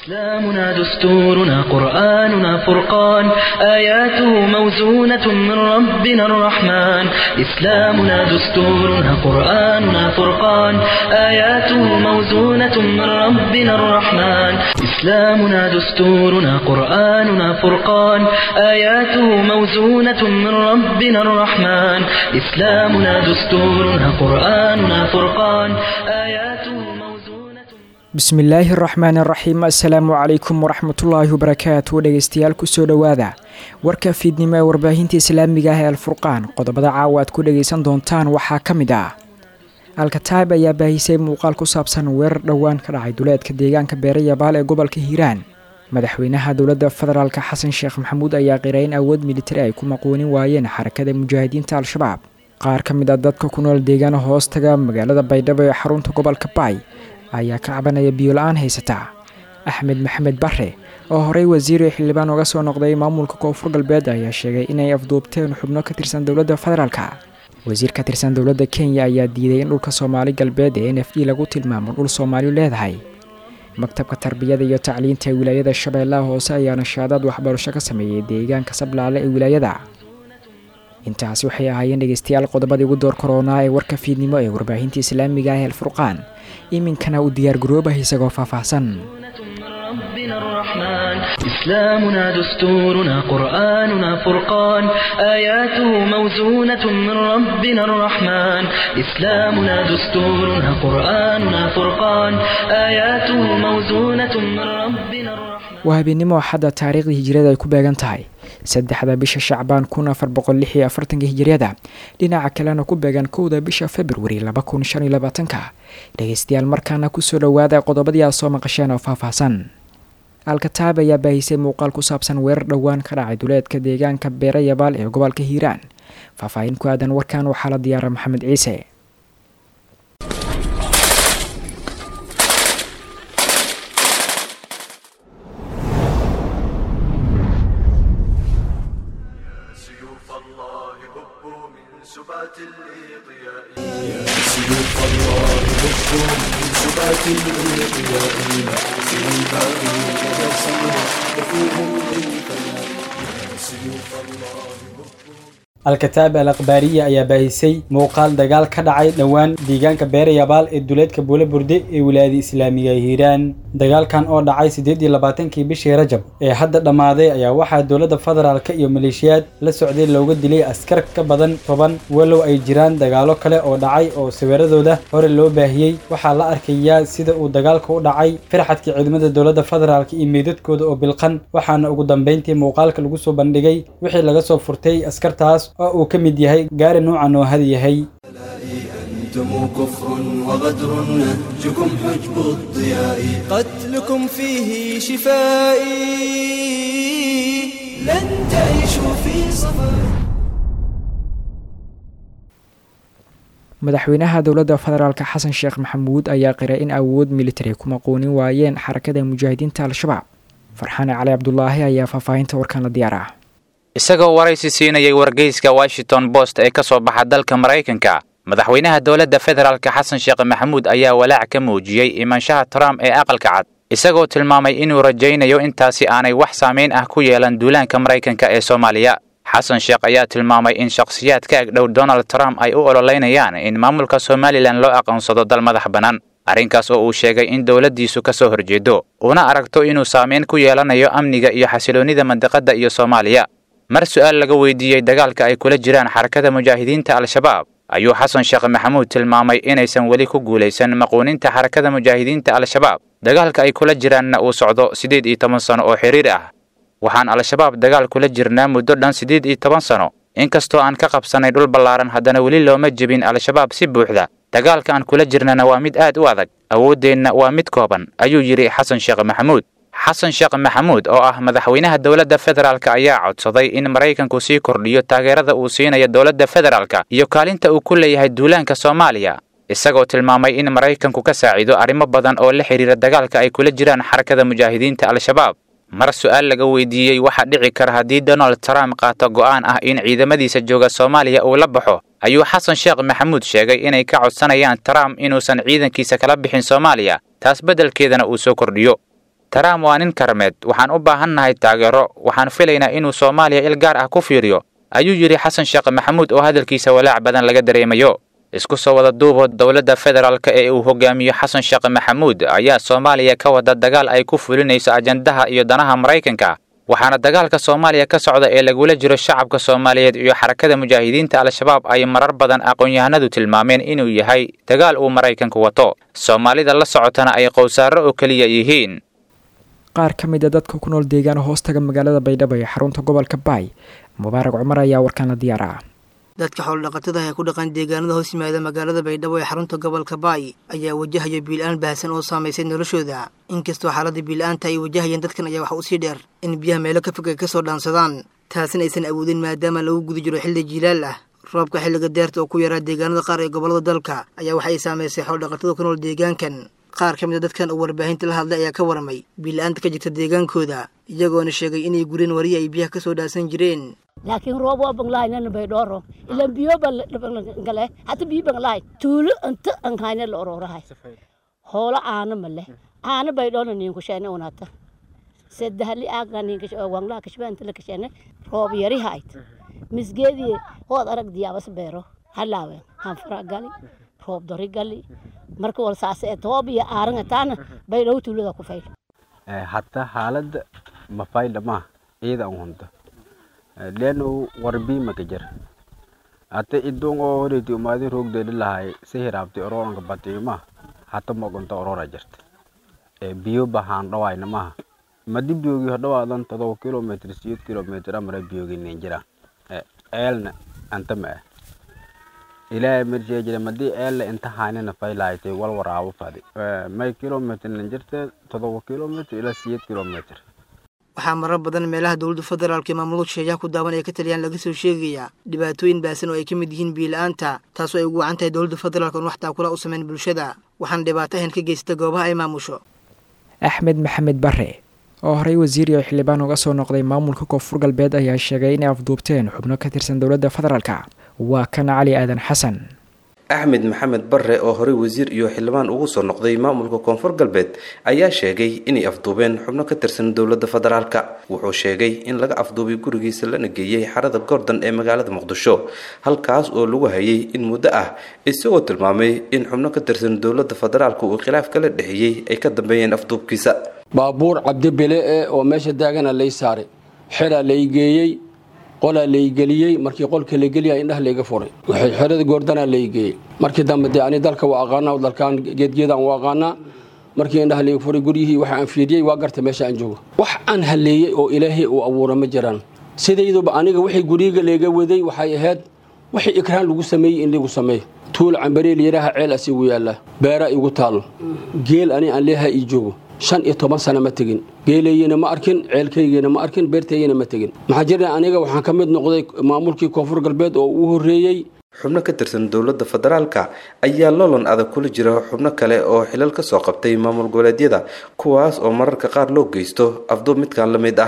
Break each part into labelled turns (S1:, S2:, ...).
S1: إسلامنا دستورنا قرآننا فرقان آياته موزونة من ربنا الرحمن إسلامنا دستورنا قرآننا فرقان آياته موزونة من ربنا الرحمن إسلامنا دستورنا قرآننا فرقان آياته موزونة من ربنا الرحمن إسلامنا دستورنا قرآننا فرقان آياته موزونة
S2: bismillaahi araxmaan araxiim assalaamu calaykum waraxmatullaahi wabarakaatu dhegeystayaal kusoo dhowaada warka fiidnimo ee warbaahinta islaamiga ah ee alfurqaan qodobada caawa aad ku dhageysan doontaan waxaa ka mid ah alkataib ayaa baahisay muuqaal ku saabsan weerar dhowaan ka dhacay duleedka deegaanka beere yabaal ee gobolka hiiraan madaxweynaha dowladda federaalk xasan sheekh maxamuud ayaa qiray in awood militari ay ku maqoonin waayeen xarakada mujaahidiinta al-shabaab qaar ka mid a dadka ku nool deegaana hoostaga magaalada baydhabo ee xarunta gobolka baay ayaa ka cabanaya biyola-aan haysata axmed maxamed bare oo horey wasiiri xildhibaan uga soo noqday maamulka koonfur galbeed ayaa sheegay inay afduubteen xubno ka tirsan dowladda federaalka wasiir ka tirsan dowladda kenya ayaa diiday in dhulka soomaali galbeed ee n f d lagu tilmaamo dhul soomaaliyu leedahay maktabka tarbiyada iyo tacliinta ee wilaayada shabeellaha hoose ayaa nashaadaad waxbarasho ka sameeyey deegaanka sablaale ee wilaayada intaasi waxay ahaayeen dhegeystayaal qodobadii ugu door koronaa ee warka fiidnimo ee warbaahinta islaamiga ah ee alfurqaan iminkana u diyaargaroobah isagoo faahfaahsan
S1: من ربنا الرحمن إسلامنا دستورنا قرآننا فرقان آياته موزونة من ربنا الرحمن إسلامنا دستورنا قرآننا فرقان آياته موزونة من ربنا الرحمن
S2: waa habeenimo axadda taariikhdii hijiriyada ay ku beegan tahay saddexda bisha shacbaan kun afar boqol lix iyo afartanka hijiriyada dhinaca kalena ku beegan kowda bisha februari laba kun shan iyo labaatanka dhegeystayaal markaana kusoo dhowaada qodobadii aad soo maqasheen oo faahfaahsan alkataab ayaa baahisay muuqaal ku saabsan weerar dhowaan ka dhacay duleedka deegaanka beere yabaal ee gobolka hiiraan faahfaahin ku aadan warkan waxaa la diyaara maxamed ciise
S3: سيوف الله هبوا من سبات الإضياء يا سيوف الله هبوا من سبات الإضياء سيوف الباغي كذا سمع وفوهم للفناء يا سيوف الله هبوا
S4: al-kataab al akhbaariya ayaa baahisay muuqaal dagaal ka dhacay dhowaan deegaanka beere yabaal ee duleedka buule burde ee wilaayada islaamiga ee hiiraan dagaalkan oo dhacay siddeed iyo labaatankii bishii rajab ee hadda dhammaaday ayaa waxaa dowladda federaalka iyo maleeshiyaad la socday looga dilay askar ka badan toban walow ay jiraan dagaalo kale oo dhacay oo sawiradooda hore loo baahiyey waxaa la arkayaa sida uu dagaalka u dhacay firxadka ciidamada dowladda federaalka iyo meydadkooda oo bilqan waxaana ugu dambeyntii muuqaalka lagu soo bandhigay wixii laga soo furtay askartaas oo uu ka mid yahay gaari nuucan oo had yahay
S3: أنتم كفر وغدر نهجكم حجب الضياء قتلكم فيه شفائي لن تعيشوا في صفاء
S2: madaxweynaha dowladda federaalk xasan sheekh maxamuud ayaa qiray in awood militari ku maqoonin waayeen xarakada mujaahidiinta al-shabaab farxaane cali cabdulaahi ayaa faahfaahinta warkan la diyaar ah
S5: isagoo waraysi siinayay wargeyska washington post ee ka soo baxa dalka maraykanka madaxweynaha dowladda federaalk xasan sheekh maxamuud ayaa walaac ka muujiyey imaanshaha trump ee aqalka cad isagoo tilmaamay inuu rajaynayo intaasi aanay wax saamayn ah ku yeelan duulaanka maraykanka ee soomaaliya xasan sheekh ayaa tilmaamay in shakhsiyaad ka agdhow donald trump ay u ololeynayaan in maamulka somalilan loo aqoonsado dal madax bannaan arrinkaas oo uu sheegay in dowladdiisu ka soo horjeedo una aragto inuu saamayn ku yeelanayo amniga iyo xasiloonnida mandiqadda iyo soomaaliya mar su'aal laga weydiiyey dagaalka ay kula jiraan xarakada mujaahidiinta al-shabaab ayuu xasan sheekh maxamuud tilmaamay inaysan weli ku guulaysan maquuninta xarakada mujaahidiinta al-shabaab dagaalka ay kula jiraanna uu socdo siddeed iyo toban sano oo xiriir ah waxaan al-shabaab dagaal kula jirnaa muddo dhan siddeed iyo toban sano inkastoo aan ka qabsannay dhul ballaaran haddana weli looma jebin al-shabaab si buuxda dagaalka aan kula jirnana waa mid aad u adag awooddeenna waa mid kooban ayuu yidhi xasan sheekh maxamuud xasan sheekh maxamuud oo ah madaxweynaha dowladda federaalk ayaa codsaday in maraykanku sii kordhiyo taageerada uu siinayo dowladda federaalka iyo kaalinta uu ku leeyahay duulaanka soomaaliya isagoo tilmaamay in maraykanku ka saacido arrimo badan oo la xidhiira dagaalka ay kula jiraan xarakada mujaahidiinta al-shabaab mar su-aal laga weydiiyey waxaa dhici kara haddii donald trump qaato go'aan ah in ciidamadiisa jooga soomaaliya uu la baxo ayuu xasan sheekh maxamuud sheegay inay ka codsanayaan trump inuusan ciidankiisa kala bixin soomaaliya taas beddelkeedana uu soo kordhiyo trump waa nin karmeed waxaan u baahannahay taageero waxaan filaynaa inuu soomaaliya il gaar ah ku fiiriyo ayuu yidhi xasan sheekh maxamuud oo hadalkiisa walaac badan laga dareemayo isku soo wada duubo dowladda federaalk ee uu hogaamiyo xasan sheekh maxamuud ayaa soomaaliya ka wada dagaal ay ku fulinayso ajandaha iyo danaha maraykanka waxaana dagaalka soomaaliya ka socda ee lagula jiro shacabka soomaaliyeed iyo xarakada mujaahidiinta al-shabaab ay marar badan aqoon-yahanadu tilmaameen inuu yahay dagaal uu maraykanku wato soomaalida la socotana ay qowsaaro oo keliya yihiin
S2: qaar ka mid a dadka ku nool deegaana hoostaga magaalada baydhabo ee xarunta gobolka baay mubaarag cumar ayaa warkaana diyaar ah
S6: dadka xoolodhaqatada ee ku dhaqan deegaanada hoos yimaada magaalada baydhabo ee xarunta gobolka baay ayaa wajahaya biil-aan baahsan oo saamaysay noloshooda inkastoo xaaladda biil-aanta ay wajahayeen dadkan ayaa waxa usii dheer in biyaha meelo ka fog ay ka soo dhaansadaan taasina aysan awoodin maadaama lagu guda jiro xilli jiilaal ah roobka xilliga deerta oo ku yaraa deegaanada qaar ee gobollada dalka ayaa waxa ay saamaysay xoolodhaqatada ku nool deegaankan qaar ka mid a dadkan uu warbaahinta la hadlay ayaa ka waramay biil-aanta ka jirta deegaankooda iyagoona sheegay inay gureen wariya ay biyaha ka soo dhaasan jireen
S7: laakiin roob waa banglahaynana bay dhooro ilan biyo bangale hata biyo banglahay tuulo inta anhayna la ororahay hoolo aana male aana bay dhoona ninku sheene unata sadahli aaga ninka wanglaha kashba inta la kashene roob yari hayt misgeedii hood arag diyaabas beero halaawe hanfara gali roob dori gali marka wal saase ee toob iyo aaranga taana bay dhow tuulada ku fayl
S8: hatta xaaladda mafayda ma ciida an hunta leno warbi makajar ate idong oo horeti umaadin roogdeedi lahay si hiraabti ororanka batiima hata mogonta orora jirta biyo bahaan dhawayna maha madi biyogi hodhawaadan todoba kilometr siyeed kilometr amara biyogi nin jiraan eelna anta ma ah ilaahay marjee jira madi eelna inta haanina faylaaytay wal waraabo fadi may kilometr nin jirta todoba kilometr ilaa siyeed kilometr
S6: waxaa marar badan meelaha dowladda federaalka ee maamulada sheeyaha ku daawan ee ka taliyaan laga soo sheegayaa dhibaatooyin baasan oo ay ka mid yihiin biila-aanta taasoo ay ugu wacan tahay dowladda federaalka oon wax taakula u samayn bulshada waxaana dhibaato ahan ka geysata goobaha ay maamusho
S2: axmed maxamed bare oo horey wasiir iyo xildhibaan uga soo noqday maamulka koonfur galbeed ayaa sheegay inay afduubteen xubno ka tirsan dowladda federaalka waa kan cali aadan xasan
S9: axmed maxamed barre oo horey wasiir iyo xildhibaan ugu soo noqday maamulka koonfur galbeed ayaa sheegay inay afduubeen xubno ka tirsan dowladda federaalka wuxuu sheegay in laga afduubay gurigiisa lana geeyey xarada gordon ee magaalada muqdisho halkaas oo lagu hayay in muddo ah isagoo tilmaamay in xubno ka tirsan dowladda federaalka uu khilaaf kala dhexeeyey ay ka dambeeyeen afduubkiisa
S10: baabuur cabdibile e oo meesha daagana lay saaray xeraa lay geeyey qolaa laygeliyey markii qolka la geliya indhaha layga furay xerada goordanaa laygeeyey markii dambe dee ani dalka waa aqaanaa dalkaan geedgeedaan u aqaanaa markii indhaha layga furay guryihii waxa aan fiiriyey waa garta meesha aan joogo wax aan haleeyey oo ilaahay uu abuura ma jiraan sidayduba aniga wixii guryiga layga waday waxay ahayd wixii ikraan lagu sameeyey in lagu sameeyo tuul cambareel yaraha ceel as igu yaallaa beera igu taalo geel ani aan leeha ii joogo shan iyo toban sana ma tegin geelaygina ma arkin ceelkaygina ma arkin beertaygina ma tegin maxaa jira aniga waxaan ka mid noqday maamulkii koonfur galbeed oo uu horreeyey
S9: xubno ka tirsan dowladda federaalka ayaa loolan adag kula jira xubno kale oo xilal ka soo qabtay maamul goboleedyada kuwaas oo mararka qaar loo geysto afduub midkan la mid ah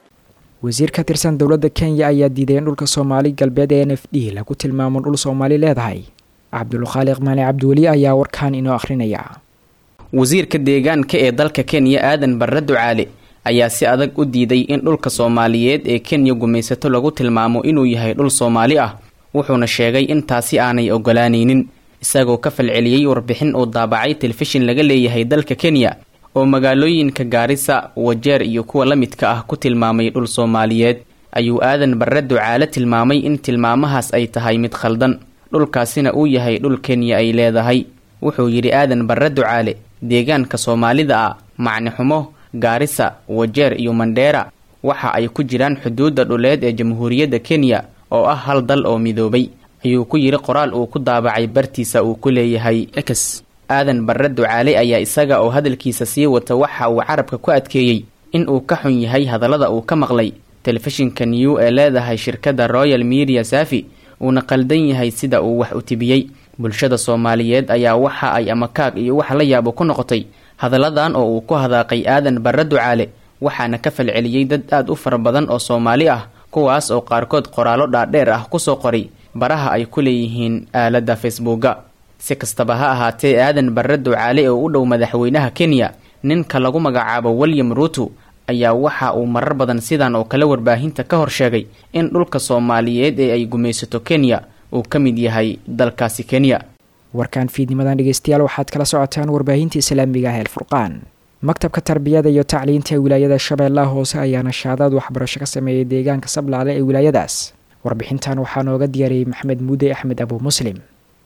S2: wasiir ka tirsan dowladda kenya ayaa diiday in dhulka soomaali galbeed ee n f d lagu tilmaamo dhul soomaali leedahay cabdulkhaaliq maali cabdiweli ayaa warkaan inoo akhrinaya
S11: wasiirka deegaanka ee dalka kenya aadan barre ducaale ayaa si adag u diiday in dhulka soomaaliyeed ee kenya gumaysato lagu tilmaamo inuu yahay dhul soomaali ah wuxuuna sheegay in taasi aanay ogolaanaynin isagoo ka falceliyey warbixin uu daabacay telefishin laga leeyahay dalka kenya oo magaalooyinka gaarisa wajeer iyo kuwa la midka ah ku tilmaamay dhul soomaaliyeed ayuu aadan barre ducaale tilmaamay in tilmaamahaas ay tahay mid khaldan dhulkaasina uu yahay dhul kenya ay leedahay wuxuu yidhi aadan barre ducaale deegaanka soomaalida ah macnixumo gaarisa wajeer iyo mandheera waxa ay ku jiraan xuduudda dhuleed ee jamhuuriyadda kenya oo ah hal dal oo midoobay ayuu ku yidhi qoraal uu ku daabacay bartiisa uu ku leeyahay ex aadan barre ducaale ayaa isaga oo hadalkiisa sii wata waxa uu carabka ku adkeeyey in uu ka xun yahay hadallada uu ka maqlay telefishinka new ee leedahay shirkadda royal media safi uuna qaldan yahay sida uu wax u tibiyey bulshada soomaaliyeed ayaa waxa ay amakaag iyo wax la yaabo ku noqotay hadalladan oo uu ku hadaaqay aadan barre ducaale waxaana ka falceliyey dad aad u fara badan oo soomaali ah kuwaas oo qaarkood qoraallo dhaadheer ah kusoo qoray baraha ay ku leeyihiin aaladda facebooka si kastaba ha ahaatee aadan barre ducaale oo u dhow madaxweynaha kenya ninka lagu magacaabo william ruuto ayaa waxa uu marar badan sidan oo kale warbaahinta ka hor sheegay in dhulka soomaaliyeed ee ay gumaysato kenya uu ka mid yahay dalkaasi kenya
S2: warkan fiidnimadan dhegeystayaal waxaad kala socotaan warbaahinta islaamiga ah eelfurqaan maktabka tarbiyada iyo tacliinta ee wilaayada shabeellaha hoose ayaa nashaadaad waxbarasho ka sameeyay deegaanka sablaale ee wilaayadaas warbixintan waxaa nooga diyaariyey maxmed muude axmed abu muslim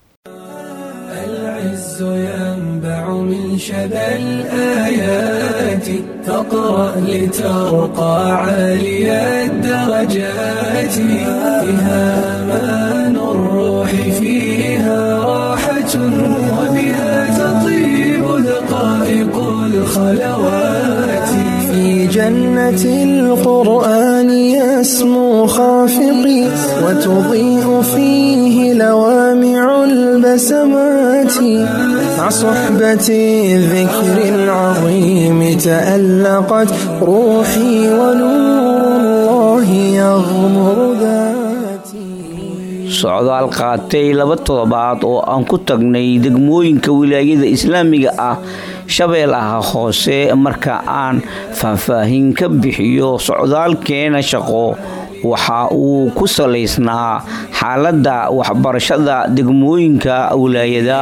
S3: العز ينبع من شذا الآيات فاقرأ لترقى عالي الدرجات فيها مان الروح فيها راحة وبها تطيب دقائق الخلوات في جنة القرآن يسمو خافقي وتضيء فيه لوامع البسمات مع صحبة الذكر العظيم تألقت روحي ونور الله يغمر ذاتي
S12: socdaal qaatay laba toddobaad oo aan ku tagnay degmooyinka wilaayada islaamiga ah shabeellaha hoose marka aan faahfaahin ka bixiyo socdaalkeena shaqo waxa uu ku salaysnaa xaaladda waxbarashada degmooyinka wilaayada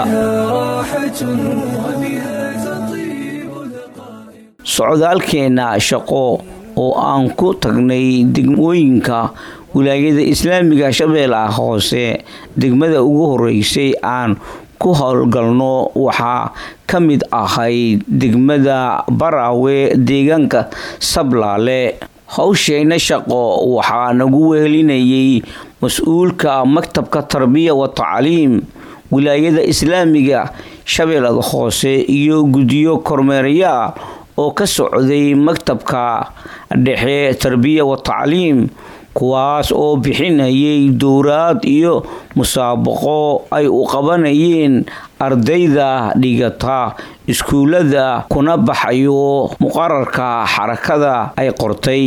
S12: socdaalkeena shaqo oo aan ku tagnay degmooyinka wilaayada islaamiga shabeellaha hoose degmada ugu horeysay aan ku howlgalno waxaa ka mid ahayd degmada baraawe deegaanka sablaale howsheyna shaqo waxaa nagu wehelinayay mas-uulka maktabka tarbiya wa tacliim wilaayada islaamiga shabeellada hoose iyo guddiyo kormeerayaal oo ka socday maktabka dhexe tarbiya wa tacliim kuwaas oo bixinayay dowraad iyo musaabaqo ay u qabanayeen ardayda dhigata iskuullada kuna baxayo muqararka xarakada ay qortay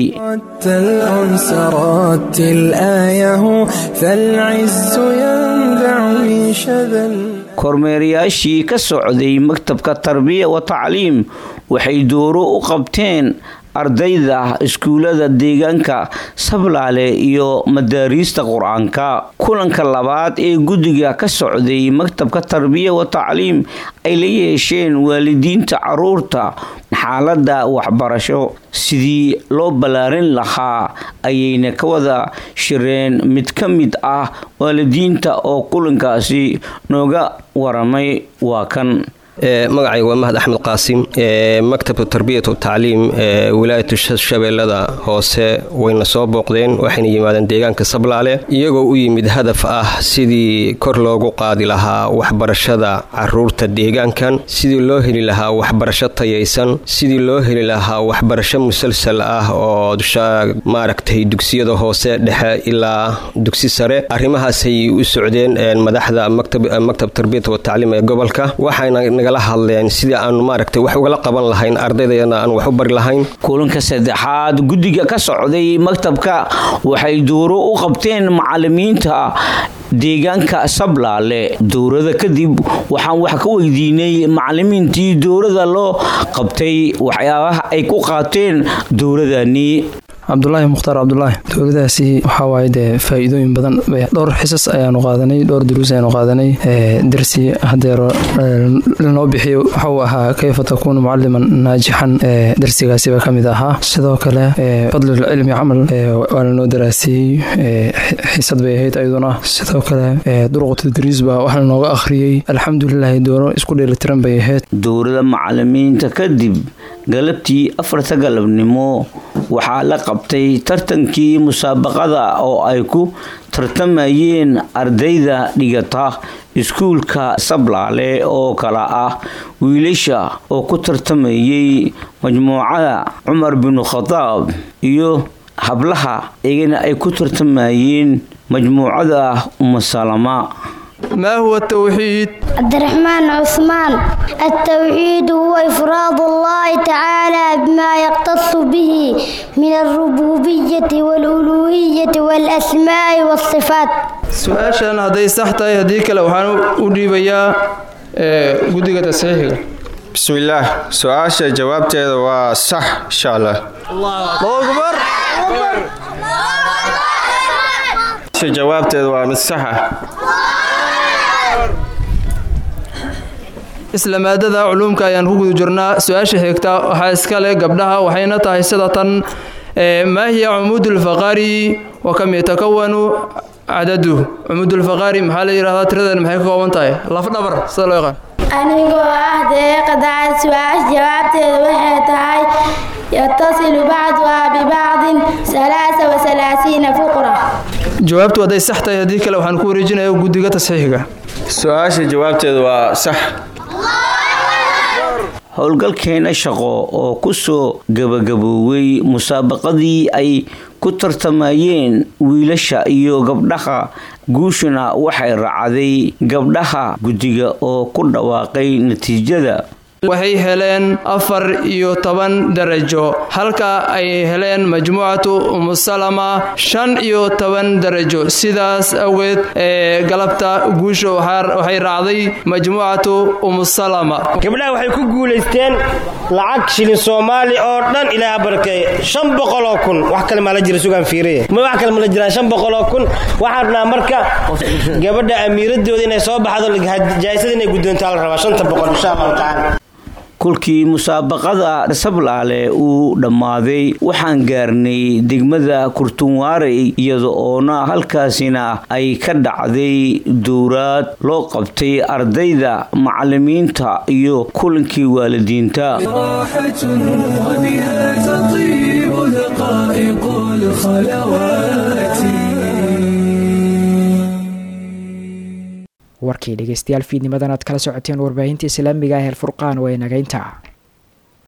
S3: الأنس رتل آيه فالعز ينبع من شذا
S12: kormeerayaashii ka socday maktabka tarbiya wa tacliim waxay dooro u qabteen ardayda iskuullada deegaanka sablaale iyo madaariista qur-aanka kulanka labaad ee guddiga ka socday maktabka tarbiya wa tacliim ay la yeesheen waalidiinta caruurta xaaladda waxbarasho sidii loo ballaarin lahaa ayayna ka wada shireen mid ka mid ah waalidiinta oo kulankaasi nooga waramay waa kan
S13: magacayga waa mahad axmed qaasim maktabka tarbiyat watacliim ee wilaayatu shabeellada hoose wayna soo booqdeen waxayna yimaadeen deegaanka sablaale iyagoo u yimid hadaf ah sidii kor loogu qaadi lahaa waxbarashada caruurta deegaankan sidii loo heli lahaa waxbarasho tayaysan sidii loo heli lahaa waxbarasho musalsal ah oo maaragtay dugsiyada hoose dhexe ilaa dugsi sare arrimahaasay u socdeen madaxda maktab tarbiyat watacliim ee gobolka waxayna nagala hadleen sidii aanu maaragtay wax ugala qaban lahayn ardaydayana aan wax u bari lahayn
S12: kulanka saddexaad guddiga ka socday maktabka waxay duuro u qabteen macalimiinta deegaanka sablaale dowrada kadib waxaan wax ka weydiinay macalimiintii dowrada loo qabtay waxyaabaha ay ku qaateen dowradani
S14: cabdulaahi mukhtaar cabdulaahi dowladaasi waxaa waaye dee faa-iidooyin badan dhowr xisas ayaanu qaadanay dhowr duruus ayaanu qaadanay darsi hadeero lanoo bixiyo waxauu ahaa kayfa takuunu mucaliman naajixan darsigaasiba ka mid ahaa sidoo kale fadlulcilmi camal waa lanoo daraasiyey xisad bay ahayd ayaduna sidoo kale duruq tadriis baa wax lanooga akhriyey alxamdulilahi dooro isku dheelitiran bay ahayd
S12: dowrada macalimiinta kadib galabtii afarta galabnimo waxaa la qabtay tartankii musaabaqada oo ay ku tartamayeen ardayda dhigata iskuulka sablaale oo kala ah wiilasha oo ku tartamayay majmuucada cumar binu khadaab iyo hablaha iyagana ay ku tartamayeen majmuucada umasalama
S15: ما هو التوحيد؟
S16: عبد الرحمن عثمان التوحيد هو إفراد الله تعالى بما يختص به من الربوبية والألوهية والأسماء والصفات
S15: su-aashan hadday sax tahay haddii kale waxaan u dhiibayaa guddiga tasxiixiga
S17: bismillaah su-aasha jawaabteeda waa sax insha allah jawaabteeda waa mid sax ah
S15: isla maadada culuumka ayaan ku guda jirnaa su-aasha xigta waxaa iska leh gabdhaha waxayna tahay sida tan maa hiya cumuudulfaqaari wa kam yatakawanu cadadu cumuudulfaqaari maxaa la yidhahdaa tiradan maxay ka kooban tahay lafdhabar sida loo yaqaan
S18: anigoo ah deeqadaad su-aasha jawaabteeda waxay tahay yatasilu bacduhaa bibacdin alaasa wasalaasiina fuqra
S15: jawaabtu hadday sax tahay haddii kale waxaan ku wareejinaya guddiga tasxiixiga
S17: su-aasha jawaabteeda waa sax
S12: howlgalkeena shaqo oo ku soo gabagabooway musaabaqadii ay ku tartamayeen wiilasha iyo gabdhaha guushuna waxay raacday gabdhaha guddiga oo ku dhawaaqay natiijada
S15: waxay heleen afar iyo toban darajo halka ay heleen majmuucatu umusalama shan iyo toban darajo sidaas awgeed ee galabta guusha waxay raacday majmuucatu umusalama
S19: gabdhaha waxay ku guulaysteen lacag shilin soomaali oo dhan ilaaha barkeeye shan boqoloo kun wax kale maa la jira sugaan fiiriye ma wax kale ma la jiraan shan boqoloo kun waxaan rabnaa marka gabadha amiiradooda inay soo baxdo jaa'isada inay guddoontaa la rabaa shanta boqol insha allahu tacaala
S12: kolkii musaabaqada sablaale uu dhammaaday waxaan gaarnay degmada kurtunwaarey iyada oona halkaasina ay ka dhacday dowraad loo qabtay ardayda macalimiinta iyo kulankii waalidiinta
S2: warkii dhegeystayaal fiidnimadan aad kala socoteen warbaahinta islaamiga ah ee alfurqaan waa inagaynta